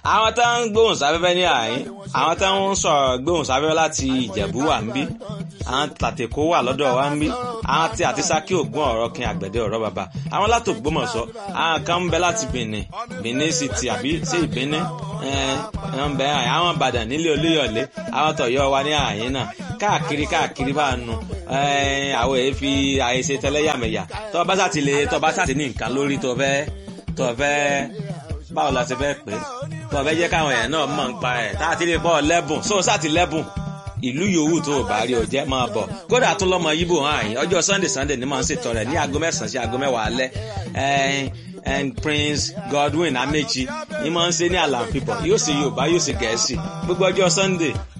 àwọn tó ń gbóhùn sáfẹ́fẹ́ ní àyín àwọn tó ń sọ̀rọ̀ gbóhùn sáfẹ́fẹ́ láti ìjẹ̀bú wà ń bí àwọn tàtẹ̀kọ́ wà lọ́dọ̀ wa ń bí àwọn tí àti sákì ògùn ọ̀rọ̀ kin àgbẹ̀dẹ ọ̀rọ̀ bàbá àwọn láti Ògbómọ̀ṣọ́ àwọn kan ń bẹ láti Benin Benin City àbí sí ìbíní ń bẹ àwọn Ìbàdàn nílé Olúyọ̀lé àwọn tọ̀yọ́ wa ní àyín náà káàkiri káàkiri bá nu àwọn èyí fi àyèsè tẹlẹ́yàmẹ̀yà tó bá sàtì lè tó bá sàtì ní nǹkan lórí tó fẹ́ tó fẹ́ báwo la ti fẹ́ pè é tó fẹ́ jẹ́ káwọn èèyàn náà mọ̀ ń pa ẹ̀ tá a ti lè bọ́ lẹ́bùn sóò sàtì lẹ́bùn ìlú yòówù tó o bá rí o jẹ́ máa bọ̀ kódà tó lọ́mọ yíbò hàn yín ọjọ́ sunday sunday ni máa ń ṣètò rẹ̀ ní aago mẹ́sàn-án sí aago mẹ́wàá alẹ́ and prince godwin amechi ni máa ń ṣe ní àlàáfíà yóò ṣe yorùbá yóò ṣe gẹ̀ẹ́sì gbogbo ọjọ́ sunday